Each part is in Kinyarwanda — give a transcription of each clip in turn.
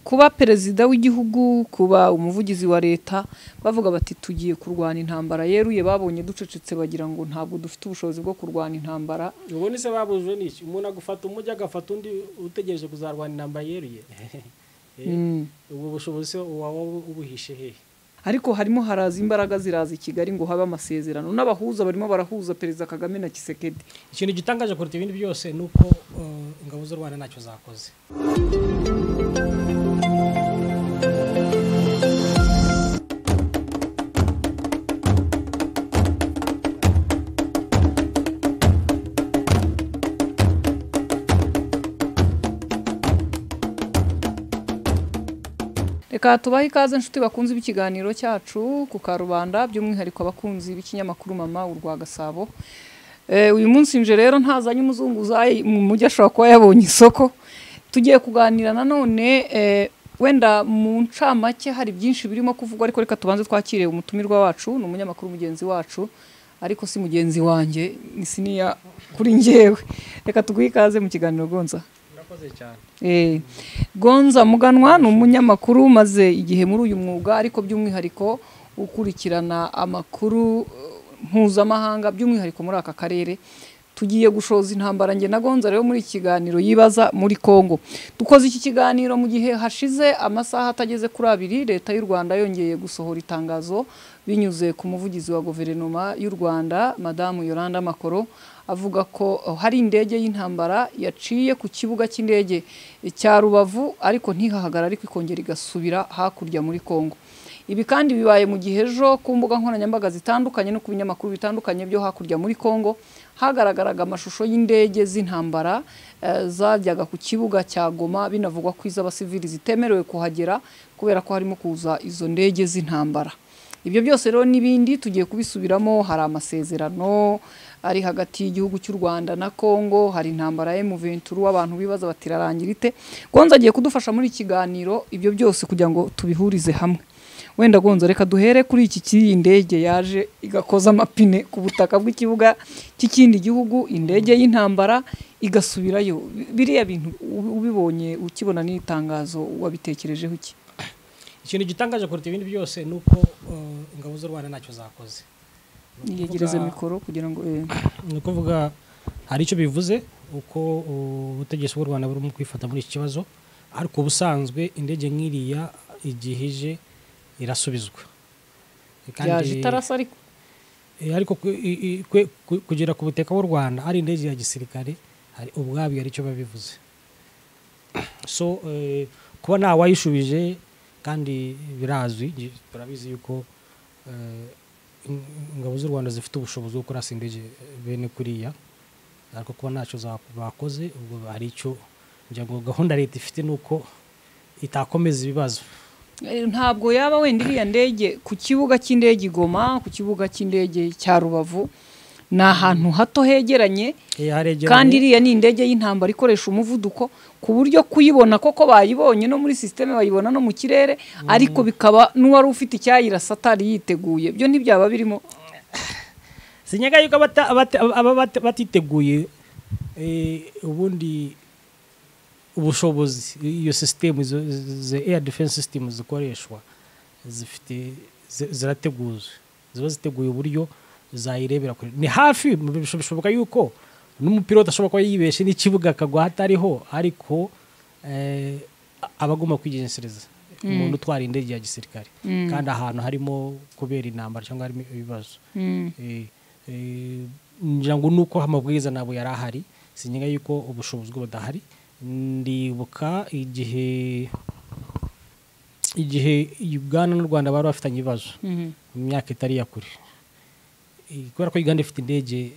kuba perezida w'igihugu kuba umuvugizi wa leta bavuga bati tugiye kurwana intambara yeruye babonye ducecetse bagira ngo ntabwo dufite ubushobozi bwo kurwana intambara ubundi se babujwe n'iki umuntu agufata umujyi agafata undi utegereje kuzarwana intambara yeruye ubu bushobozi waba ubuhishe hehe ariko harimo haraza imbaraga ziraza i kigali ngo habe amasezerano n'abahuza barimo barahuza perezida kagame na kisekedi ikintu gitangaje kuruta ibindi byose ni uko ingabo z'u rwanda ntacyo zakoze reka tubahe ikaze inshuti bakunze b'ikiganiro cyacu ku karubanda by'umwihariko abakunzi b'ikinyamakuru mama urwa gasabo uyu munsi nje rero ntazanye umuzungu mu mujyi ashobora kuba yabonye isoko tugiye kuganira nanone wenda mu ncamake hari byinshi birimo kuvugwa ariko reka tubanze twakire umutumirwa wacu ni umunyamakuru mugenzi wacu ariko si mugenzi wanjye ni siniya kuri ngewe reka tuguhe ikaze mu kiganiro gonza gonza muganwa ni umunyamakuru umaze igihe muri uyu mwuga ariko by'umwihariko ukurikirana amakuru mpuzamahanga by'umwihariko muri aka karere tugiye gushoza intambara njye na gonza rero muri kiganiro yibaza muri congo dukoze iki kiganiro mu gihe hashize amasaha atageze kuri abiri leta y'u rwanda yongeye gusohora itangazo binyuze ku muvugizi wa guverinoma y'u rwanda madamu yoranda makoro avuga ko hari indege y'intambara yaciye ku kibuga cy'indege cya rubavu ariko ntihahagarare ariko ikongera igasubira hakurya muri congo ibi kandi bibaye mu gihe ejo ku mbuga nkoranyambaga zitandukanye no ku binyamakuru bitandukanye byo hakurya muri congo hagaragaraga amashusho y'indege z'intambara zajyaga ku kibuga cya goma binavugwa ko iz'abasivili zitemerewe kuhagera kubera ko harimo kuza izo ndege z'intambara ibyo byose rero n'ibindi tugiye kubisubiramo hari amasezerano ari hagati y'igihugu cy'u Rwanda na Kongo hari intambara ya M23 abantu bibaza bati rarangira ite Gonza agiye kudufasha muri kiganiro ibyo byose kugira ngo tubihurize hamwe wenda Gonza reka duhere kuri iki cy'iyi ndege yaje igakoza amapine ku butaka bw'ikibuga cy'ikindi gihugu indege y'intambara igasubirayo biriya bintu ubibonye ukibona n'itangazo wabitekerejeho iki ikintu gitangaje kuruta ibindi byose ni uko ingabo z'u rwanda ntacyo zakoze yegereza mikoro kugira ngo ni ukuvuga hari icyo bivuze uko ubutegetsi bw'u rwanda burimo kwifata muri iki kibazo ariko ubusanzwe indege nk'iriya igihe ije irasubizwa yaje itarasa ariko ariko kugera ku buteka bw'u rwanda ari indege ya gisirikare hari ubwabyo hari icyo babivuze so kuba nta wayishubije kandi birazwi turabizi yuko ingabo z'u rwanda zifite ubushobozi bwo kurasa indege bene kuriya ariko kuba ntacyo bakoze ubwo hari icyo ngo gahunda leta ifite ni uko itakomeza ibibazo ntabwo yaba wenda iriya ndege ku kibuga cy'indege igoma ku kibuga cy'indege cya rubavu ni ahantu hato hegeranye kandi iriya ni indege y'intambara ikoresha umuvuduko ku buryo kuyibona koko bayibonye no muri sisiteme bayibona no mu kirere ariko bikaba n'uwari ufite icyayirasa atari yiteguye byo ntibyaba birimo sinyaga yuko aba batiteguye ubundi ubushobozi iyo sisiteme izo eya defense sisiteme zikoreshwa zifite zirateguye ziba ziteguye uburyo zayirebera kure ni hafi bishoboka yuko n'umupiroti ashobora kuba yibeshe n'ikibuga akagwa hatariho ariko aba agomba kwigensereza umuntu utwara indege ya gisirikare kandi ahantu harimo kubera intambara cyangwa harimo ibibazo ngira ngo ni uko amabwiriza ntabwo yari ahari sinyenga yuko ubushobozi budahari ndibuka igihe igihe uganda n'u rwanda bari bafitanye ibibazo mu myaka itari ya kure kubera ko uganda ifite indege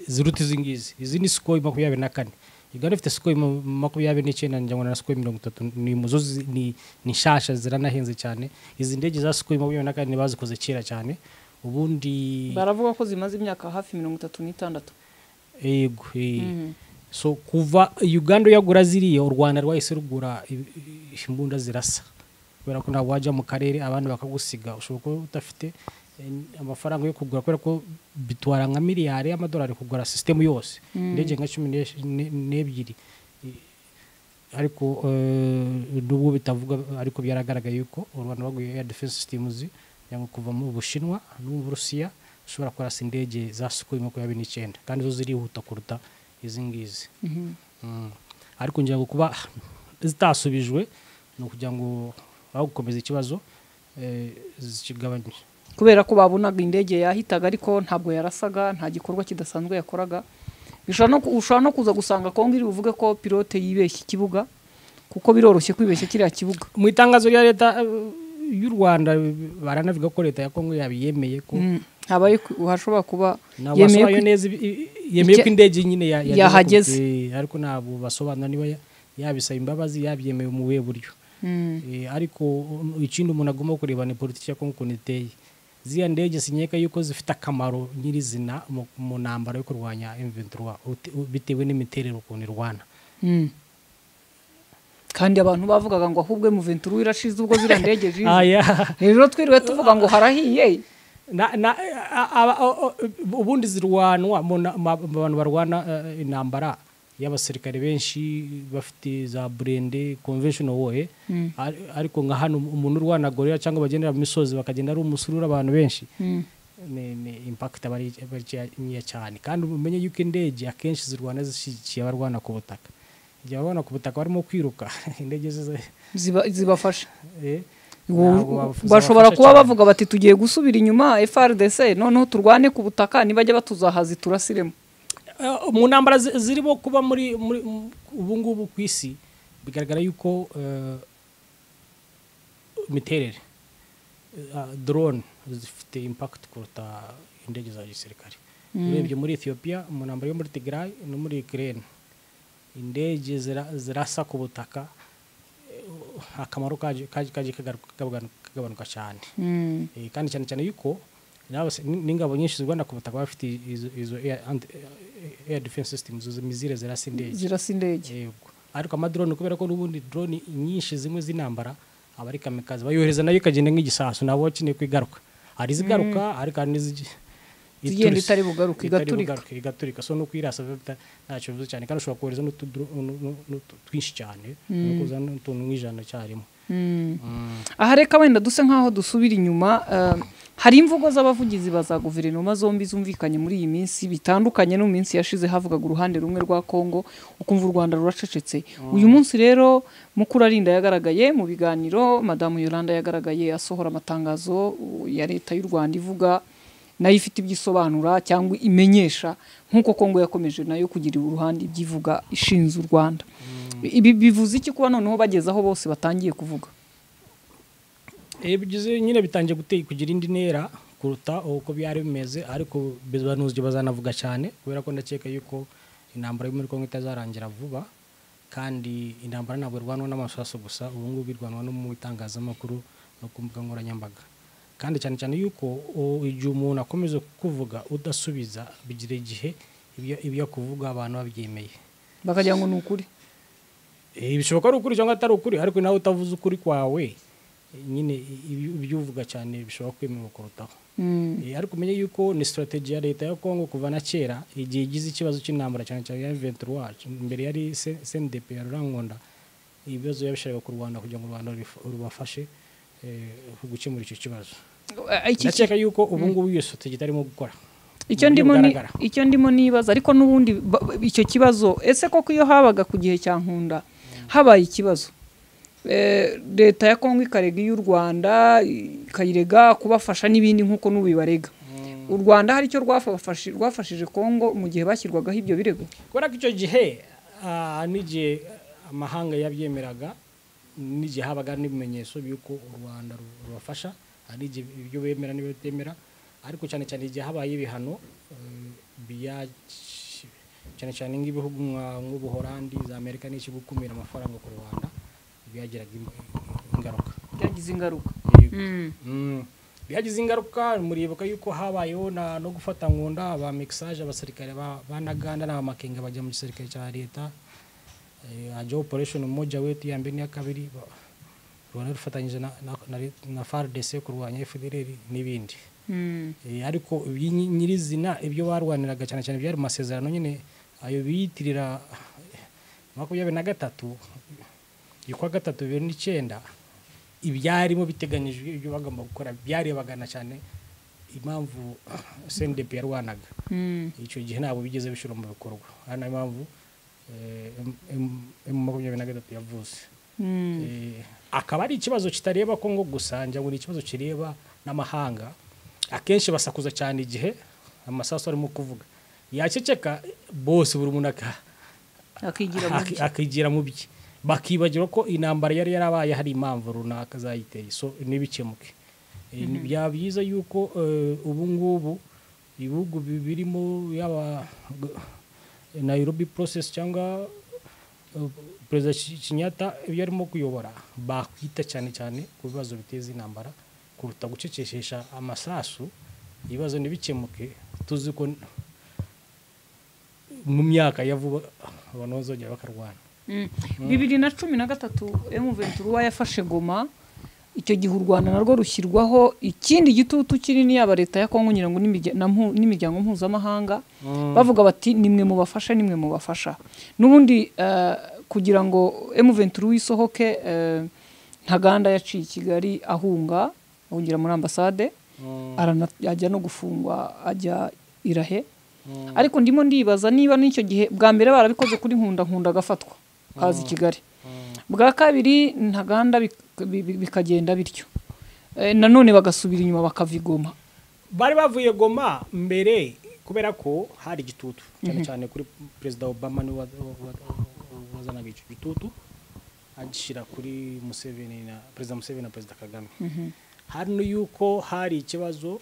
ziruta izi ngizi izi ni sikoyi makumyabiri na kane uganda ifite sikoyi makumyabiri n'icyenda ngira ngo na sikoyi mirongo itatu ni muzo ni nshasha ziranahenze cyane izi ndege za sikoyi makumyabiri na kane bazikoze kera cyane ubundi baravuga ko zimaze imyaka hafi mirongo itatu n'itandatu yego so kuva uganda uyagura ziriya u rwanda rwahise rugura imbunda zirasa kubera ko ntabwo wajya mu karere abandi bakagusiga ushobora kuba udafite amafaranga yo kugura kubera ko bitwara nka miliyari y'amadolari kugura sisitemu yose indege nka cumi n'ebyiri ariko eh, n'ubwo bitavuga ariko byaragaragaye yuko u rwanda baguye air defense systems yanga kuva mu bushinwa no mu burusiya ushobora kurasa indege za sukuyi makumyabiri n'icyenda kandi zo zirihuta kuruta izi ngizi Mm. ariko ngira ngo kuba zitasubijwe ni ukugira ngo aho gukomeza ikibazo eh, zikigabanye kubera ko babonaga indege yahitaga ariko ntabwo yarasaga nta gikorwa kidasanzwe yakoraga bishobora no ku- ushobora no kuza gusanga kongere uvuge ko pilote yibeshye ikibuga kuko biroroshye kwibeshya kiriya kibuga mu itangazo rya leta eh, y'u rwanda baranavuga ko leta ya kongo yabiyemeye ko Mm, habaye ku- hashobora kuba ntabwo yemeye basobanuye ko- neza ibi- i- yemeye ko icya- indege nyine ya- yageze ku- yahageze. eh, ariko ntabwo basobanura niba ya- yabisaba imbabazi yabyemeye mu buhe buryo Mm, Eh, ariko um, ikindi umuntu agomba kureba ni politiki ya kongo ukuntu iteye ziriya ndege sinyeka yuko zifite akamaro nyirizina mu, mu ntambara yo kurwanya M23 uti- u- bitewe n'imiterere ukuntu irwana mm. kandi abantu bavugaga ngo ahubwo muventuru irashize ubwo ziriya ndege zize aya rero twiriwe tuvuga ngo harahiye na, na, a- a- a- o- ubundi zirwanwa mu na- ma- mu bantu barwana eh, intambara y'abasirikare benshi bafite za burende conventional war eh? Ari- ariko nka hano umuntu urwana gorira cyangwa bagendera mu misozi bakagenda ari umusururu abantu benshi Mm. ni ni impact aba ari aba ari cya- nkeya cyane kandi umenye yuko indege akenshi zirwana zishyigikiye abarwana ku butaka igihe abarwana ku butaka barimo kwiruka indege zize ziba- zibafasha eh, Ubu- ntabwo baf- bashobora zabafasha kuba cyane. bavuga bati tugiye gusubira inyuma frdc noneho turwane ku butaka nibajya batuzahazi turasiremo Eh, mu ntambara zi- zirimo kuba muri muri- mu- ubu ngubu ku isi bigaragara yuko eh, imiterere eh, drone zifite impact kuruta indege za gisirikare urebye muri ethiopia mu ntambara yo muri tigray no muri ukraine indege zira- zirasa ku butaka eh, akamaro kaje kaje- kaje kagaruka- kagabanuka kagabanuka cyane Eh, kandi cyane cyane yuko n'abas- n- n'ingabo nyinshi zirwana ku butaka bafite izo- izo air anti- eh, air defense systems izo mizire zirasa indege zirasa indege yego ariko amadrone kubera ko n'ubundi drone nyinshi zimwe z'intambara aba ari kamikazi bayohereza nayo ikagenda nk'igisasu nabo bakeneye ko igaruka hari izigaruka ariko hari n'izigi- Zigenda iturutse- itari bugaruke, itari igaturika. bugaruke, igaturika so no kwirasa bita- ntacyo bivuze cyane kandi ushobora kohereza n'utudro- nu- nu- nu- twinshi cyane no kuzana n'utuntu nk'ijana cyarimwe aha reka wenda duse nk'aho dusubira inyuma eh, hari imvugo z'abavugizi ba za guverinoma zombi zumvikanye muri iyi minsi bitandukanye no mu minsi yashize havugaga uruhande rumwe rwa kongo ukumva u rwanda ruracecetse uyu munsi rero mukurarinda yagaragaye mu biganiro madamu yolanda yagaragaye asohora amatangazo uh, ya leta y'u rwanda ivuga nayo ifite ibyo isobanura cyangwa imenyesha nk'uko kongo yakomeje nayo kugira uruhande ibyo ivuga ishinze u rwanda ibi bivuze iki kuba noneho bageze aho bose batangiye kuvuga Eh, bigize nyine bitangiye guteye kugira indi ntera kuruta uko byari bimeze ariko bizanuzi bazanavuga cyane kubera ko ndakeka yuko intambara yo muri Kongo itazarangira vuba kandi intambara ntabwo irwanwa n'amasasu gusa ubu ngubu irwanwa no mu itangazamakuru no ku mbuga nkoranyambaga kandi cyane cyane yuko o, igihe umuntu akomeza kuvuga udasubiza bigira igihe ibyo- ibyo kuvuga abantu babyemeye bakagira ngo ni ukuri Eh, bishoboka ari ukuri cyangwa atari ukuri ariko nawe utavuze ukuri kwawe eh, nyine ibyo- ibyo uvuga cyane bishobora kwemerwa kurutaho Eh, ariko umenye yuko ni strategy ya leta ya Kongo kuva na kera igihe igize ikibazo cy'intambara cyane cyane ya 23 mbere yari Se- CNDP ya Rurangonda ibibazo yabishakaga ku Rwanda kugira ngo u Rwanda rif- rubafashe eh, gukemura icyo kibazo ndakeka yuko ubu ngubu iyo strategy itarimo gukora icyo mu buryo ndimo ni- bugaragara. icyo ndimo nibaza ariko n'ubundi ba- ba- icyo kibazo ese koko iyo habaga ku gihe cya nkunda habaye ikibazo Eh, leta ya kongo ikarega iy'u rwanda ikayirega kubafasha n'ibindi nk'uko n'ubu ibarega u rwanda hari icyo rwafafashi- rwafashije kongo mu gihe bashyirwagaho ibyo birego kubera ko icyo gihe ah, n'igihe amahanga yabyemeraga n'igihe habaga n'ibimenyetso by'uko u rwanda ru- rubafasha hari igihe ibyo bemera n'ibyo batemera ariko cyane cyane igihe habaye ibihano eh, bya- cyane cyane nk'ibihugu nka- nk'ubuholandi za amerika n'iki gukumira amafaranga ku rwanda byagiraga im- ingaruka byagize ingaruka Yego. Mm. byagize ingaruka muribuka yuko habayeho na- no gufata nkunda ba mixage abasirikare ba ba Ntaganda n'abamakenga bajya mu gisirikare cya leta Eh, hajyaho operation moja wetu ya mbere n'iya kabiri ba- rwanda rufatanyije na, na, na, re- na FARDC kurwanya fdr n'ibindi Mm. Eh, ariko iby- nyi- nyirizina ibyo barwaniraga cyane cyane byari mu masezerano nyine ayo biyitirira makumyabiri na gatatu y'ukwa gatatu bibiri n'icyenda ibyarimo biteganyijwe ibyo bagomba gukora byarebagana cyane impamvu sendepe yarwanaga icyo gihe ntabwo bigeze bishyira mu bikorwa ari nayo mpamvu emu makumyabiri na gatatu yavutse Eh, akaba ari ikibazo kitareba kongo gusa njyango ni ikibazo kireba n'amahanga akenshi basakuza cyane igihe amasasu arimo kuvuga yaceceka bose buri muntu aka- akigira mu aki- bye akigira mu bye bakibagirwa ko intambara yari yarabaye hari impamvu runaka zayiteye so ntibikemuke Eh, ni byaba byiza yuko eh, ubu ngubu ibihugu bi- birimo yaba eh, nairobi process cyangwa eh, perezida Ki- Kenyatta ibyo arimo kuyobora bakwita cyane cyane ku bibazo biteza intambara kuruta gucecekesha amasasu ibibazo ntibikemuke tuzi ko mu myaka ya vuba abantu bazongera bakarwana Mm. bibiri na cumi na gatatu emuventura yafashe goma icyo gihe u rwanda narwo rushyirwaho ikindi gitutu kinini yaba leta ya kongo ngira ngo n'imirya- na mpu- n'imiryango mpuzamahanga bavuga bati nimwe mubafashe nimwe mubafasha n'ubundi eh, kugira ngo emuventura isohoke eh, ntaganda yaciye i kigali ahunga ahungira muri ambasade arana- ajya no gufungwa ajya irahe ariko ndimo ndibaza niba n'icyo gihe bwa mbere barabikoze kuri nkunda nkunda agafatwa kaza i kigali bwa kabiri ntaganda bik- bi- bi- bikagenda bityo Eh, nanone bagasubira inyuma bakava igoma bari bavuye goma mbere kubera ko hari igitutu cyane cyane kuri perezida obama niwe wa- wa- wa- wazanaga icyo gitutu agishyira kuri museveni na perezida museveni na perezida kagame hano yuko hari ikibazo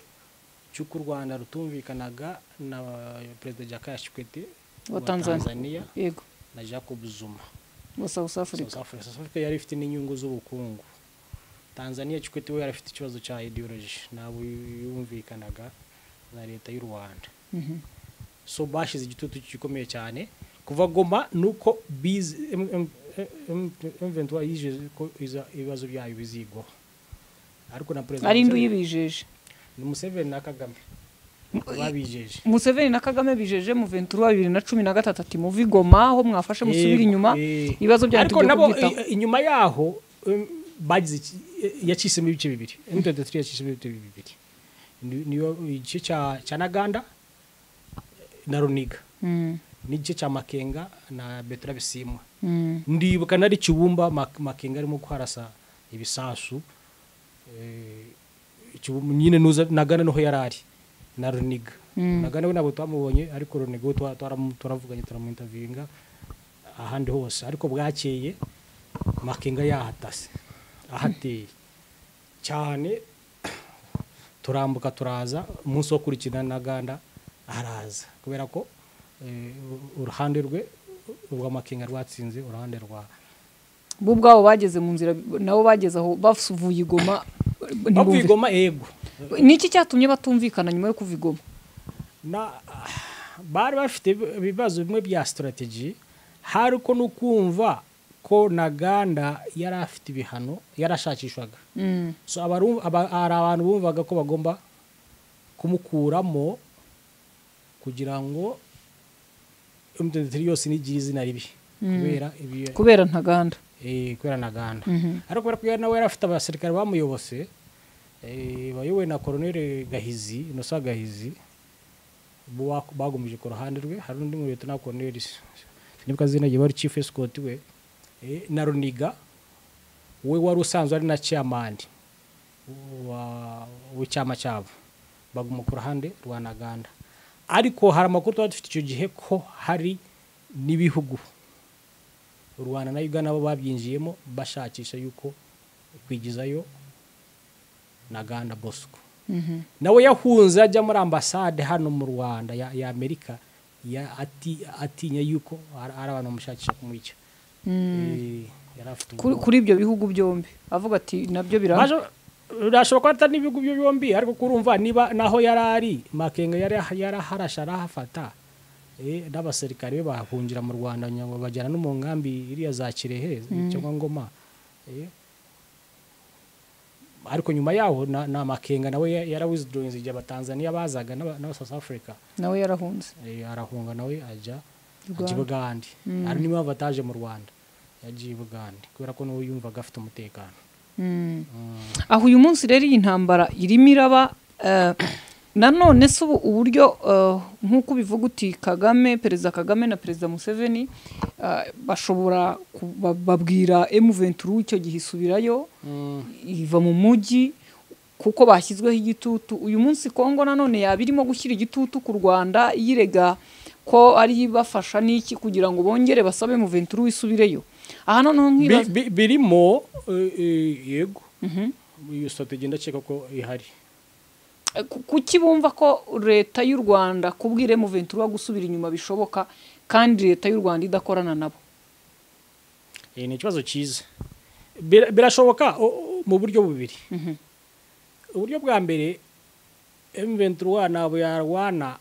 cy'uko u rwanda rutumvikanaga na perezida jakaya kikwete Wa Tanzania. yego na jacob zuma wa south africa South Africa. South Africa yari ifite n'inyungu z'ubukungu tanzania kikwete we yari afite ikibazo cya ideology ntabwo yumvikanaga na leta y'u rwanda Mhm. so bashyize igitutu gikomeye cyane kuva goma ni uko bize mventura yijeje ko iza- ibibazo byayo bizigwaho ariko na perezida ari indu Museveni- yibijeje ni museveni na kagame babijeje museveni na kagame bijeje muventura wa bibiri na cumi na gatatu ati muve i goma aho mwafashe musubire inyuma Eh, eh. ibibazo byanyu ariko tujye nabo kubyitaho i- inyuma yaho em, bagize iki- eh, yacisemo ibice bibiri M23 yacisemo ibice bibiri Ni- niyo igice cya cya Naganda na Runiga Mm, n'igice cya Makenga na Betra Bisimwa mm, ndibuka nari kibumba Mak- Makenga arimo kwarasa ibisasu eh, Kibumba nyine nuza Nagana niho yarari na Runiga Mm. Nagana we ntabwo twamubonye ariko Runiga we twa- twaramu- twaravuganye turamuinterviewinga ahandi hose ariko bwakeye makenga yahatase ahateye cyane turambuka turaza umunsi wo kurikirana na ganda araza kubera ko eh, uruhande rwe rwa makenga rwatsinze uruhande rwa bo ubwabo bageze mu nzira nabo bageze aho bavuye i goma bavuye ntibumvikane igoma yego niki cyatumye batumvikana nyuma yo kuva i goma na bari bafite ibibazo bimwe bya sitarateji hari uko no kumva ko na ganda yari afite ibihano yarashakishwaga Mm, so abaru- aba- hari abantu bumvaga ko bagomba kumukuramo kugira ngo M23 yose n'igira izina ribi kubera ibi- kubera ntaganda eh, kubera na ganda Mhm. ariko kubera ko yari nawe yari afite abasirikare bamuyobose eh, bayobowe na koroneli gahizi inosa gahizi bo bak- bagumije ku ruhande rwe hari undi mu leta na koroneli sinibuka izina rye wari chief escort we eh, na runiga we wari usanzwe ari na chairman wa- w'icyama cyabo baguma ku ruhande rwa naganda ariko hari amakuru twari dufite icyo gihe ko hari n'ibihugu u rwanda na uganda bo babyinjiyemo bashakisha yuko kwigizayo na ganda bosco Mhm. nawe yahunze ajya muri ambasade hano mu rwanda ya, ya amerika ya, ati, atinya yuko hari hari abantu bamushakisha kumwica Eh, yari afite Kuri- ubwoba. kuri ibyo bihugu byombi avuga ati nabyo biranga Baje- birashoboka ko atari n'ibihugu byo byombi ariko kurumva niba naho yari ari makenga yari yaraharasha arahafata eh, n'abasirikare be bahungira mu rwanda kugira ngo bagera no mu nkambi iriya za kirehe cyangwa ngoma eh. ariko nyuma yaho na, na makenga nawe ya- yarawizidorinze igihe abatanzaniya bazaga n'aba- n'aba South Africa nawe yarahunze eh, arahunga nawe ajya ajya i bugande hari n'impamvu ataje mu rwanda yagiye i bugande kubera ko n'uwo yumvaga afite umutekano aho uyu munsi rero iyi ntambara irimo iraba eh, nanone se ubu uburyo eh, nk'uko ubivuga uti kagame perezida kagame na perezida museveni eh, bashobora ku- ba- babwira emuventura icyo gihe isubirayo iva mu mujyi kuko bashyizweho igitutu uyu munsi kongo nanone yaba irimo gushyira igitutu ku rwanda yirega ko ari ibafasha n'iki kugira ngo bongere basabe emuventura wisubireyo aha noneho Bi- nkibaza bi- birimo eh, eh, yego iyo strategy ndakeka ko ihari Ku- kuki bumva ko leta y'u rwanda kubwira emuventura wa gusubira inyuma bishoboka kandi leta y'u rwanda idakorana nabo Eh, ni ikibazo cyiza Bir- birashoboka o- o- mu buryo bubiri uburyo bwa mbere M23 ntabwo yarwana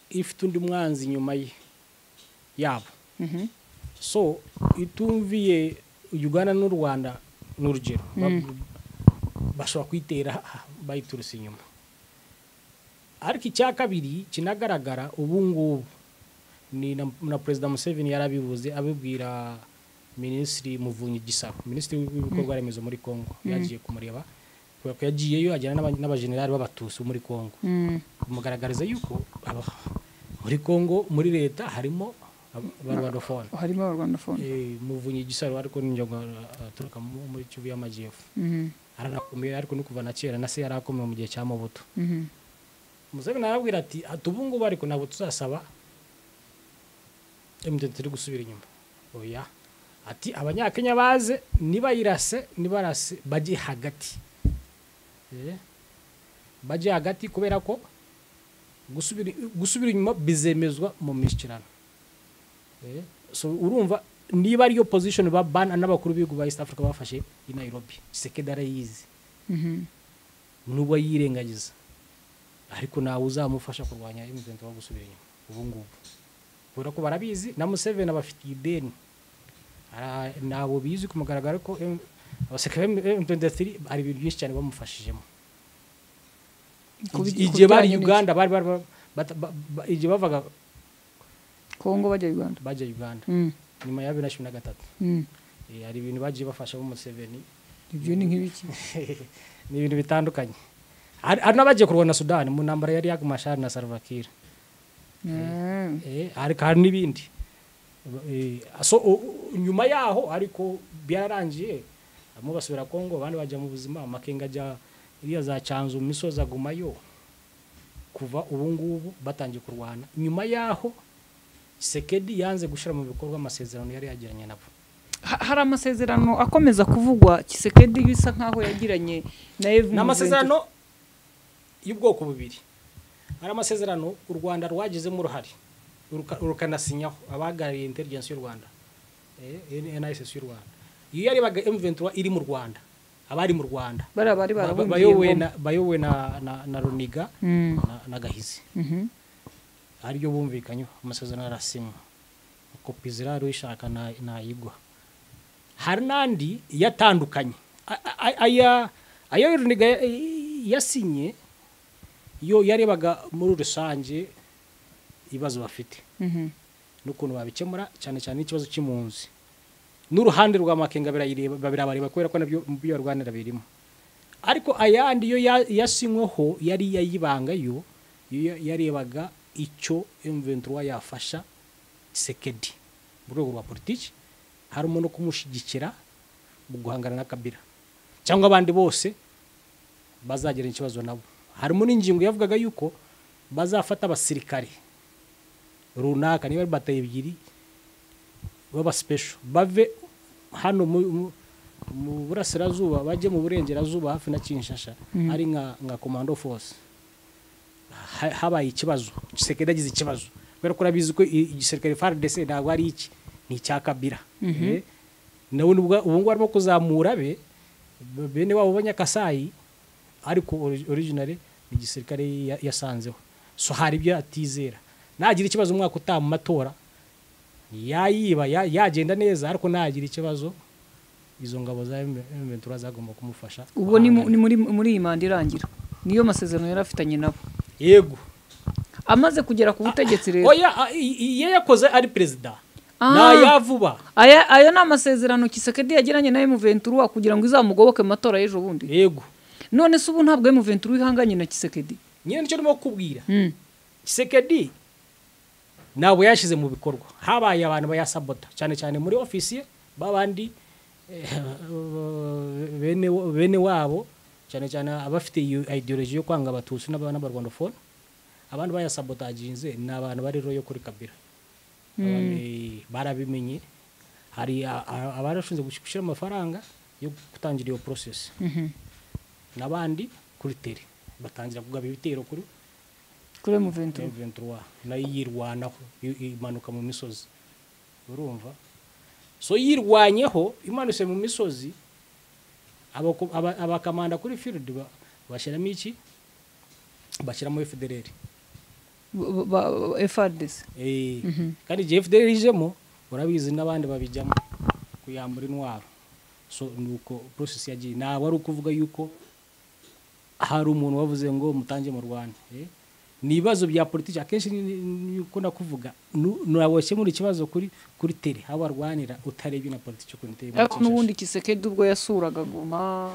ifite undi mwanzi inyuma ye yabo so itumviye uganda n'u rwanda ni urugero Ba- bashobora kuyitera bayiturutse inyuma ariko icya kabiri kinagaragara ubu ngubu ni na, na perezida museveni yarabivuze abibwira minisitiri muvunyi gisaba minisitiri w'ibikorwa remezo muri congo yagiye kumureba kubera ko yagiyeyo ajyana n'aba- n'abajenerali b'abatutsi bo muri congo kumugaragariza yuko aba- muri congo muri leta harimo ab- abarwanofone harimo abarwandafone Eh, muvunyi gisaro ariko n'injyaga aturuka mu- muri kivu y'amajyepfo aranakomeye ariko ni kuva na kera na se yari akomeye mu gihe cya mubuto museveni arabwira ati ati ubu ngubu ariko ntabwo tuzasaba emutiyeni turi gusubira inyuma oya ati abanyakenya baze nibayirase nibarase bajye hagati Eh, bajye hagati kubera ko gusubira gusubira inyuma bizemezwa mu mishyikirano Eh, so urumva niba ariyo position ba bana n'abakuru b'ibihugu ba east africa bafashe i nairobi sekedi arayizi n'ubwo yirengagiza ariko ntawe uzamufasha kurwanya emutiyeni wo gusubira inyuma ubu ngubu kubera ko barabizi na museveni abafitiye ideni Ara- ntabwo bizi ku mugaragaro ko M- abasirikare ba emutiyeni hari ibintu byinshi cyane bamufashijemo igihe bari uganda bari bari bari- bata- ba- ba- igihe bavaga kongo bajya uganda bajya uganda Mm, nyuma ya bibiri na cumi na gatatu mm. Eh, hari ibintu bagiye bafashamo museveni ibyo ni nk'ibiki ni ibintu bitandukanye hari hari n'abagiye kurwana na sudani mu ntambara yari yagu mashari na salvakira Mm. Eh, ariko hari n'ibindi Eh, so u- u- nyuma yaho ariko byararangiye bamwe basubira kongo abandi bajya mu buzima amakenga ajya iriya za cyanzu mu misozi agumayo kuva ubu ngubu batangiye kurwana nyuma yaho sekedi yanze gushyira mu bikorwa amasezerano yari yagiranye nabo Ha- hari amasezerano akomeza kuvugwa kisekedi bisa nk'aho yagiranye na ev ni amasezerano y'ubwoko bubiri hari amasezerano u rwanda rwagizemo uruhare ruka- rukanasinyaho abahagarariye intelligence y'u rwanda eh, NISS y'u rwanda iyo yarebaga M23 iri mu rwanda abari mu rwanda bariya bari ba- ba- barabumviye bayobowe ingoma. na- bayobowe na- na na runiga Mm, na- na gahizi mhm. ariyo bumvikanyeho amasezerano arasinywa kopi zirari uyishaka na- nayigwa hari n'andi yatandukanye A- a- a- aya ayo Runiga ya- yasinye yo yarebaga muri rusange ibibazo bafite Mhm. n'ukuntu babikemura cyane cyane n'ikibazo cy'impunzi n'uruhande rwa makenga birayireba- birabareba kubera ko nabyo mu byo barwanira birimo ariko ayandi yo ya- yasinyweho yari iyayibanga yo yo ya- yarebaga icyo M23 yafasha Tshisekedi mu rwego rwa politiki harimo no kumushyigikira mu guhangana na Kabila cyangwa abandi bose bazagirana ikibazo nabo harimo n'ingingo yavugaga yuko bazafata abasirikare runaka niba ari bataye ebyiri baba special bave hano mu- mu- mu burasirazuba bajye mu burengerazuba hafi na kinshasha ari nka nka commando force Ha- habaye ikibazo gisekedi agize ikibazo kubera ko urabizi ko i- igisirikare fardc ntabwo ari iki ni icya kabira Eh, nawe nubwo ubu ngubu arimo kuzamura be b- bene wabo b'anyakasayi ariko ori- originally ni igisirikare ya- yasanzeho so hari ibyo atizera nagira ikibazo umwaka utaha mu matora yayiba ya- yagenda neza ariko nagira ikibazo izo ngabo za M23 zagomba kumufasha ubwo ni mu- guhangana. ni muri muri iyi manda irangira niyo masezerano yari afitanye nabo yego amaze kugera ku butegetsi rero oya a- i- i- iyo yakoze ari perezida Ah. ntayavuba aya ayo ni amasezerano kisekedi yagiranye na emuventura kugira ngo izamugoboke mu matora y'ejo bundi yego none se ubu ntabwo emuventura ihanganye na kisekedi nyine nicyo ndimo kukubwira Mm. kisekedi ntabwo yashyize mu bikorwa habaye abantu bayasabota cyane cyane muri ofisiye babandi eh, bene bene wabo cyane cyane abafite iyo ideology yo kwanga abatutsi n'aba- n'abarwandofone abandi bayasabotaginze ni abantu bari royo kuri kabira Abandi barabimenye hari a- a- abarashinze gushyira amafaranga yo gutangira iyo process n'abandi kuri tele batangira kugaba ibitero kuri kuri emuventura 23 nayo yirwanaho i- imanuka mu misozi urumva so yirwanyeho imanutse mu misozi abako- aba- abakamanda kuri field ba- bashyiramo iki bashyiramo fdrr efadesi Eh, kandi igihe fdrr ijemo urabizi n'abandi babijyamo kuyambura intwaro so nuko process yagiye ntabwo ari ukuvuga yuko hari umuntu wavuze ngo mutange mu rwanda eh? ni ibibazo bya politiki akenshi ni- ni- ni- uko nakuvuga nabokemura ikibazo kuri kuri tele aho barwanira utarebye na politiki ukuntu iteye muri ariko Kinshasa. n'ubundi kisekedi ubwo yasuraga guma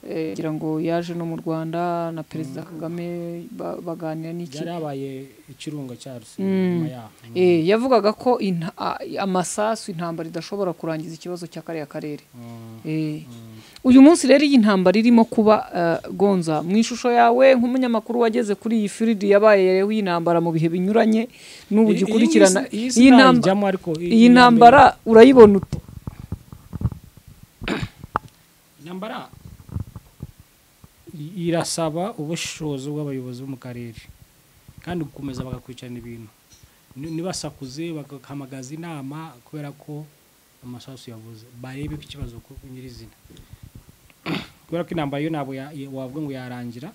eh, kugira ngo yaje no mu rwanda na perezida kagame ba- baganira n'iki byari habaye ikirunga cyaruse Mm. nyuma yaho Eh, yavugaga ko inta- a- amasasu intambara idashobora kurangiza ikibazo cya kariya karere Mm. Eh. uyu munsi rero iyi ntambara irimo kuba eh, gonza mu ishusho yawe nk'umunyamakuru wageze kuri iyi firidi yabayeho iyi ntambara mu bihe binyuranye n'ubu I- iyi gikurikirana ngisi- iyi iyi ntamba- sinayijyamo ariko i- iyi iya mbere. ntambara urayibona ute intambara i- irasaba ubushishozi bw'abayobozi bo mu karere kandi gukomeza bagakurikirana ibintu Ni- nibasakuze bagahamagaza inama kubera ko amasasu yavuze barebe ko ikibazo ku ku nyirizina kubera ko intambara yo ntabwo ya- ya- wavuga ngo yarangira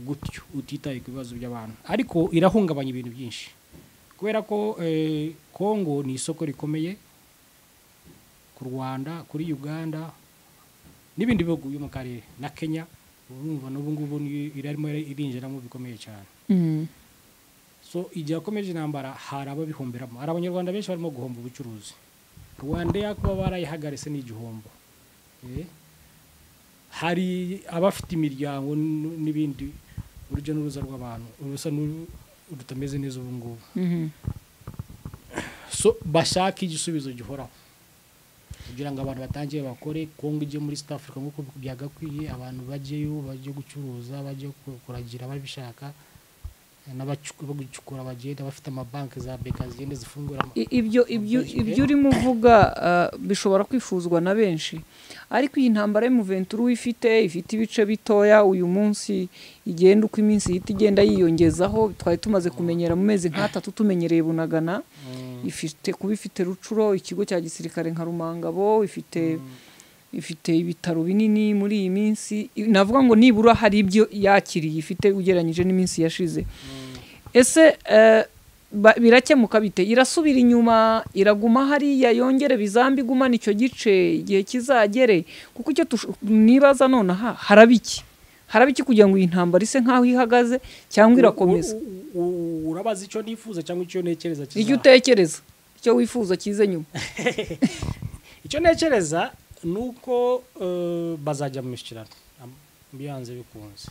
gutyo utitaye ku bibazo by'abantu ariko irahungabanya ibintu byinshi kubera ko eh, kongo ni isoko rikomeye ku rwanda kuri uganda n'ibindi bihugu byo mu karere na kenya urumva n'ubu ngubu ni- irarimo irinjiramo bikomeye cyane so igihe hakomeje intambara hari ababihomberamo hari abanyarwanda benshi barimo guhomba ubucuruzi rwanda yakuba barayihagaritse n'igihombo Eh, hari abafite imiryango n- n'ibindi urujya n'uruza rw'abantu urusa n'uru- rutameze neza ubu ngubu so bashaka igisubizo gihoraho kugira ngo abantu batangiye bakore kongo ijye muri south africa nk'uko byagakwiye abantu bajyeyo bajye gucuruza bajye ku- kuragira babishaka n'abacukura bagenda bafite amabanki za beka zigenda zifungura ama- I- ibyo ibyo Byinshi, ibyo urimo uvuga ah, bishobora kwifuzwa na benshi ariko iyi ntambara y'umuventura uyifite ifite ibice bitoya uyu munsi igenda uko iminsi ihita igenda yiyongezaho twari tumaze kumenyera mu mezi nk'atatu tumenyereye bunagana ifite kuba ifite rucuro ikigo cya gisirikare nka rumangabo ifite ifite ibitaro binini muri iyi minsi i- navuga ngo nibura hari ibyo yakiriye ifite ugereranyije n'iminsi yashize ese eh, ba- birakemuka bite irasubira inyuma iraguma hariya yongere bizambi igumana icyo gice igihe kizagere kuko icyo tush- nibaza nonaha haraba iki haraba iki kugira ngo iyi ntambara ise nk'aho ihagaze cyangwa irakomeza U- u- u- urabaza icyo nifuza cyangwa icyo ntekereza kizaza? icyo utekereza icyo wifuza kize nyuma icyo ntekereza ni uko eh, bazajya mu mishyikirano am- byanze bikunze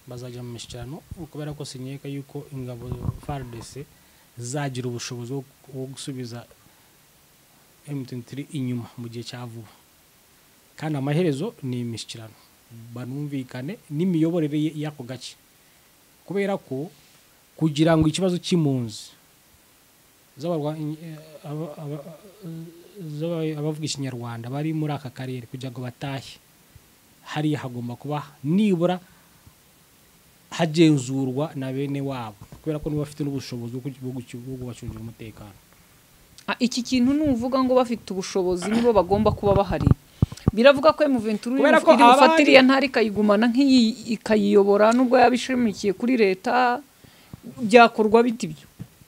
bazajya mu mishyikirano kubera ko sinyeka yuko ingabo faridese zagira ubushobozi bwo- bwo gusubiza emutiyeni inyuma mu gihe cya vuba kandi amaherezo ni imishyikirano banumvikane n'imiyoborere y- y'ako gace kubera ko kugira ngo ikibazo cy'impunzi z'abarwanyi- eh, aba- aba- z'aba- abavuga ikinyarwanda bari muri aka karere kugira ngo batahe hariya hagomba kuba nibura hagenzurwa na bene wabo kubera ko nibo bafite n'ubushobozi bwo kuki- bwo kuki- bwo kubacungira umutekano Ah, iki kintu nuvuga ngo bafite ubushobozi nibo bagomba kuba bahari biravuga ko M23 Kubera ko iri bufate abandi- iriya ntara ikayigumana nk'iyi ikayiyobora nubwo yaba ishamikiye kuri leta byakorwa bite ibyo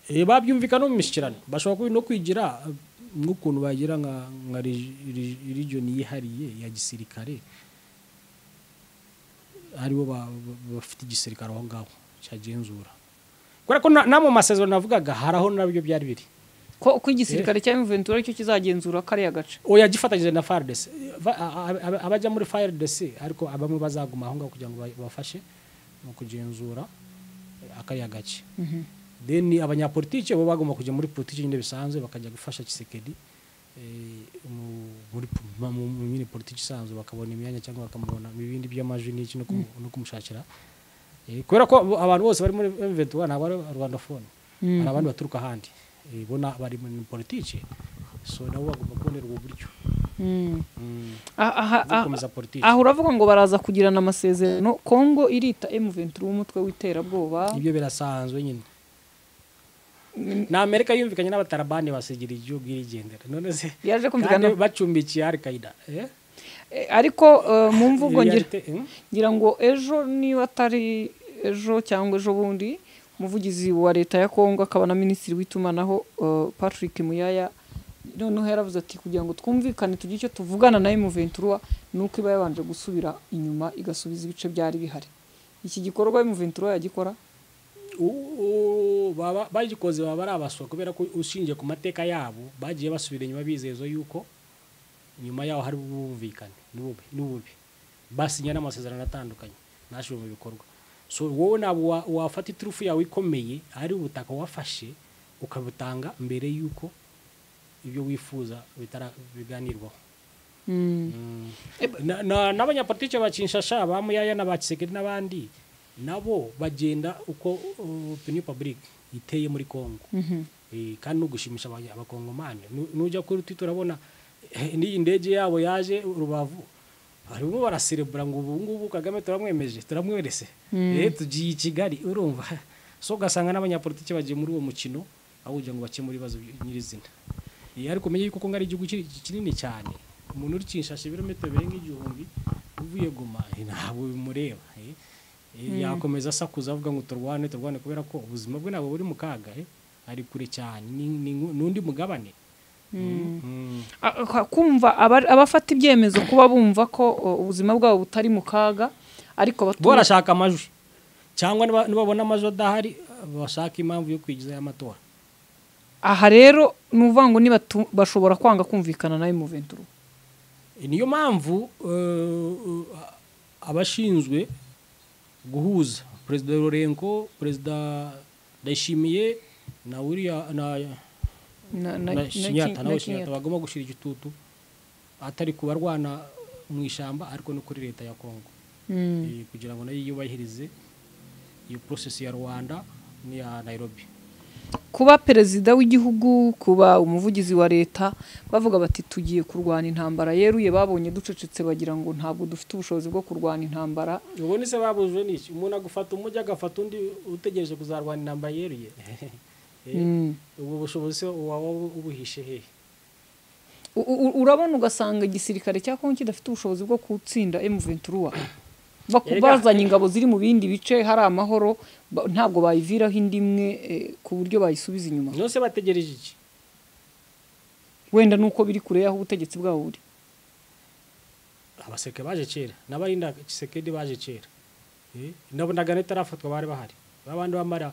Eh, babyumvikana no mu mishyikirano bashobora kubi no kwigira eh, nk'ukuntu bagira nka nka region yihariye ya gisirikare aribo ba- ba- bafite igisirikare aho ngaho cyagenzura kubera ko na- no mu masezerano navugaga hari aho nabyo byari biri ko uko igisirikare cya Ventura cyo kizagenzura kariya gace oya gifatanyije na FARDC Va- a- a- a- abajya muri FARDC ariko bamwe bazaguma aho ngaho kugira ngo ba- bafashe mu kugenzura eh, akariya gace then abanyapolitike bo bagomba kujya muri politiki nyine bisanzwe bakajya gufasha kisekedi eh, mu- muri po- ma- mu mu nyine politiki isanzwe bakabona imyanya cyangwa bakamubona mu bindi by'amajwi n'iki no kumu- no kumushakira Eh, kubera ko abo- abantu bose bari muri M23 ntabwo ari rwandafone hari abandi baturuka ahandi Eh, bo na- bari muri politiki so nabo bagomba kubonera ubu buryo Mm. Mm, Ah, aha- bwo ah- gukomeza politiki aha uravuga ngo baraza kugirana amasezerano kongo irita M23 umutwe w'iterabwoba ibyo birasanzwe nyine na amerika yumvikanye n'abatarabani basigira igihugu irigendera none se yaje kandi kumvikana bacumbikiye alkaida eh? Eh, ariko eh, mu mvugo ngira Realite- hmm? ngira ngo ejo niba atari ejo cyangwa ejo bundi umuvugizi wa leta ya kongo akaba na minisitiri w'itumanaho eh, patrick muyaya noneho yaravuze ati kugira ngo twumvikane tugire icyo tuvugana na emuventura ni uko iba yabanje gusubira inyuma igasubiza ibice byari bihari iki gikorwa emuventura yagikora U- u- baba- bagikoze baba ari abaswa kubera ko ushingiye ku mateka yabo bagiye basubira inyuma bizezo yuko nyuma yaho hari ubumvikane n'ububi n'ububi basinya n'amasezerano atandukanye ntashyire mu bikorwa so wowe ntabwo wa- wafata iturufu yawe ikomeye ari ubutaka wafashe ukabutanga mbere yuko ibyo wifuza bitara biganirwaho Mm. Na- na- n'abanyapolitike ba kinshasa ba muyaya na ba kisekedi n'abandi nabo bagenda uko opinion public iteye muri congo Eh, kandi n'ugushimisha aba- abakongomani Nu- nujya kuri twitter urabona eh, n'iyi ndege yabo yaje rubavu barimo baraserebura ngo ubu ngubu kagame turamwemeje turamwerese Eh, tugiye i kigali urumva so ugasanga n'abanyapolitike bagiye muri uwo mukino aho kugira ngo bakemure ibibazo by- nyirizina Eh, ariko umenye yuko kongo ari igihugu kiri- kinini cyane umuntu uri kinshasa ibirometero birenga igihumbi uvuye goma eh, ntabwo bimureba eh. Eh, yakomeza asakuza avuga ngo turwane turwane kubera ko ubuzima bwe ntabwo buri mu kaga eh. ari kure cyane ni- ni ngu- n'undi mugabane Mm. A- a- kumva aba- abafata ibyemezo kuba bumva ko o, ubuzima bwabo butari mu kaga ariko bo abaturage barashaka amajwi cyangwa niba- nibabona amajwi adahari bashaka impamvu yo kwigizayo amatora aha rero ni uvuga ngo nibatu- bashobora kwanga kumvikana na M23 niyo mpamvu eh, abashinzwe guhuza perezida lorenko perezida ndayishimiye na william na na na- na na shinyata Kin- nawe na shinyata Kenyatta. bagomba gushira igitutu atari kubarwana mu ishyamba ariko no kuri leta ya kongo Mm. Eh, kugira ngo nayo yubahirize iyo process ya rwanda n'iya nairobi kuba perezida w'igihugu kuba umuvugizi wa leta bavuga bati tugiye kurwana intambara yeruye babonye ducecetse bagira ngo ntabwo dufite ubushobozi bwo kurwana intambara ubone se babujwe n'iki umuntu agafata umujyi agafata undi utegereje kuzarwana intambara yeruye Eh, Mm. ubwo bushobozi se waba ubuhishe hehe U- u- urabona ugasanga igisirikare cya kongo kidafite ubushobozi bwo gutsinda M23 Baku- Erega- bazanye ingabo ziri mu bindi bice hari amahoro ba- ntabwo bayiviraho indimwe eh, ku buryo bayisubiza inyuma none se bategereje iki wenda nuko biri kure y'aho ubutegetsi bwabo buri abaseke baje kera n'abarinda kisekedi baje kera Eh, nabonaga n'itarafatwa bari bahari babandi bambara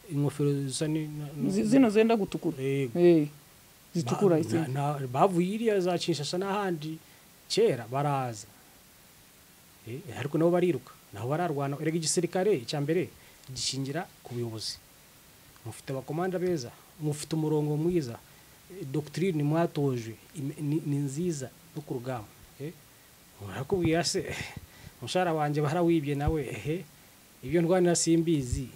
ingofero zisa ni- na- na- Zi- zino zenda gutukura Eh, Eh, zitukura Ba- izi. na- na- bavuye iriya za kinshasa n'ahandi kera baraza Eh, ariko nabo bariruka nabo bararwana erega igisirikare cya mbere gishingira ku buyobozi mufite abakomanda beza mufite umurongo mwiza eh, doctrine mwatojwe ime- ni ni nziza no ku rugamba Eh, murakubwira se umushahara wanjye barawibye nawe ehe ibyo ndwanira simbizi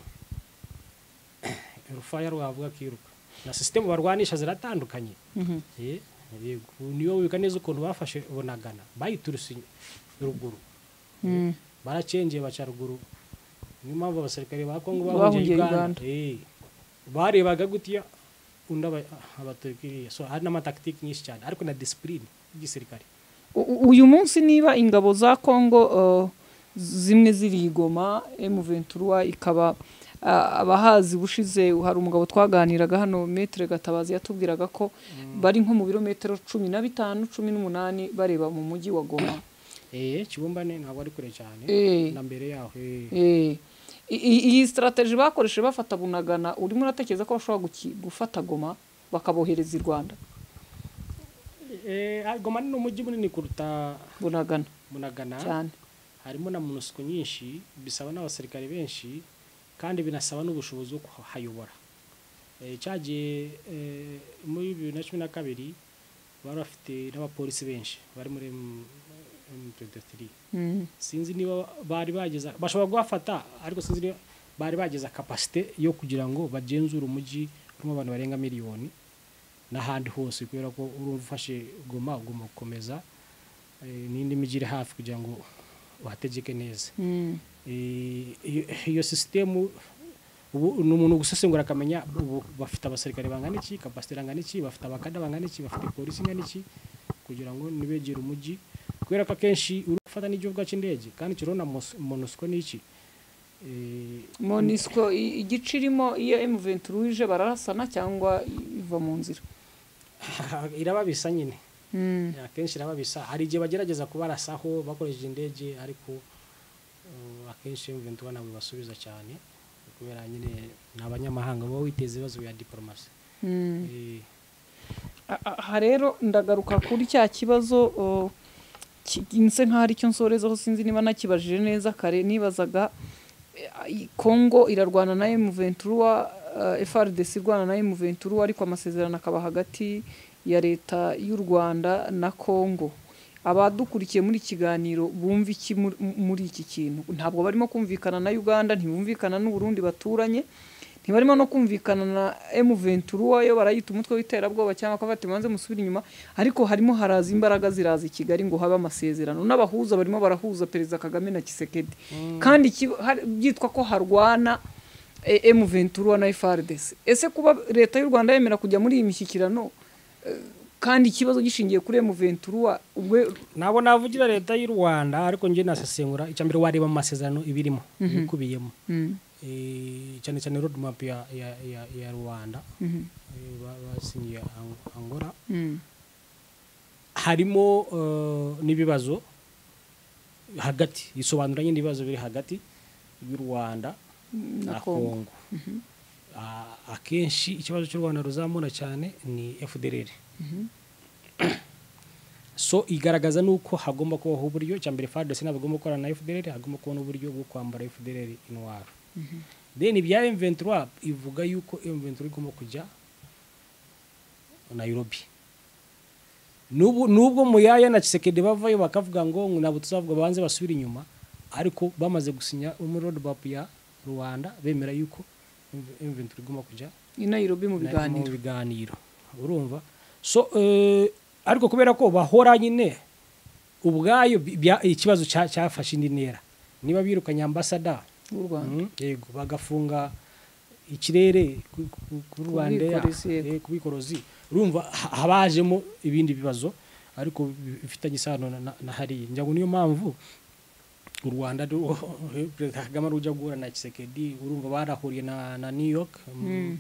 urufaya rwavuga akiruka na sisitemu barwanisha ziratandukanye Mhm. Eh, yego niyo wibuka neza ukuntu bafashe bunagana bayituruse inyu- ruguru Mm. baracengeye baca ruguru niyo mpamvu abasirikare ba kongo Bahungiye bahungiye Uganda. uganda Eh, barebaga gutya undi abaturikiriya so hari n'amataktiki nyinshi cyane ariko na disipurine y'igisirikare U- u- uyu munsi niba ingabo za kongo eh, zimwe ziri i Goma M23 ikaba ah, abahazi bushize hari umugabo twaganiraga hano metere gatabazi yatubwiraga ko bari nko mu birometero cumi na bitanu cumi n'umunani bareba mu mujyi wa goma Eh, kibumbane ntabwo ari kure cyane Eh. na mbere yaho eh. Eh, I- i- iyi sitarateji bakoresheje bafata bunagana urimo uratekereza ko bashobora guki- gufata goma bakabohereza i rwanda Eh, goma ni umujyi munini kuruta bunagana munagana cyane harimo na munusuku nyinshi bisaba n'abasirikare benshi kandi binasaba n'ubushobozi bwo kuhayobora Eh, cyagiye eh, muri bibiri na cumi na kabiri bari bafite n'abapolisi benshi bari muri M23 Mm. sinzi niba bari bageza bashobora guhafata ariko sinzi niba bari bageza kapasite yo kugira ngo bagenzure umujyi urimo abantu barenga miliyoni n'ahandi hose kubera ko urumva ufashe goma ugomba gukomeza eh, n'indi mijyi iri hafi kugira ngo uhategeke neza Mm. Eh, iyo- iyo sisitemu ubu ni umuntu gusesengura akamenya ubu bafite abasirikare bangana iki kapasite irangana iki bafite abakada bangana iki bafite polisi ingana iki kugira ngo ntibegere umujyi kubera ko akenshi uri gufata n'igihugu cy'indege kandi kirabona monusiko n'iki Eh, monisco i- igice irimo iyo M23 ije bararasana cyangwa iva mu nzira irababisa nyine Mm. akenshi irababisa hari igihe bagerageza kubarasaho bakoresheje indege ariko eh, akenshi mventura ntabwo basubiza cyane kubera nyine ni abanyamahanga baba witeza ibibazo bya diporomasi Mm. Eh, A- a- aha rero ndagaruka kuri cya kibazo o, ki- nse nkaho ari cyo nsorezaho sinzi niba nakibajije neza kare nibazaga e, i- Congo irarwana na M23 eh, FRDC irwana na M23 ariko amasezerano akaba hagati ya leta y'u Rwanda na Congo abadukurikiye muri ikiganiro bumva iki muri- muri iki kintu ntabwo barimo kumvikana na Uganda ntibumvikana n'u Burundi baturanye ntibarimo no kumvikana na M23 yo barayita umutwe w'iterabwoba cyangwa akabati manze musubira inyuma ariko harimo haraza imbaraga ziraza i Kigali ngo habe amasezerano n'abahuza barimo barahuza Perezida Kagame na Kisekedi kandi iki- hari- byitwa ko harwana eh, M23 na FARDC ese kuba leta y'u Rwanda yemera kujya muri iyi mishyikirano eh, kandi ikibazo gishingiye kuri M23 ubwo ntabwo navugira leta y'u rwanda ariko njye nasesengura icya mbere wareba mu masezerano ibirimo ibikubiyemo Mm, Eh, cyane cyane road map ya, ya, ya, ya rwanda mhm, eh, ba- basinyiye Ang- angola mm, harimo eh, n'ibibazo hagati isobanuranye n'ibibazo biri hagati y'u rwanda na na Congo. kongo Ah, akenshi ikibazo cy'u rwanda ruzamura cyane ni fdr so igaragaza nuko hagomba kubaho uburyo cya mbere FARDC ntabwo igomba gukorana na FDLR hagomba kubona uburyo bwo kwambara FDLR intwaro then ibya M23 ivuga yuko M23 igomba kujya Nairobi n'ubu nubwo muyaya na Kisekedi bavayo bakavuga ngo ngo ntabwo tuzavuga banze basubira inyuma ariko bamaze gusinya umuroad map ya Rwanda bemera yuko M23 igomba kujya i Nairobi mu biganiro mu biganiro urumva so eh, ariko kubera ko bahora nyine ubwayo bi- bya- ikibazo cya- cyafashe indi ntera niba birukanye ambasada b'u Rwanda mm, yego bagafunga ikirere ku- ku- kuri rwanda bwikorezi, yego. kubikorozi urumva ha- habajemo ibindi bibazo ariko bi- bifitanye isano na- na- na hariya njya ngo niyo mpamvu u rwanda ru- perezida kagame rujya guhura na kisekedi urumva barahuriye na na new york mm,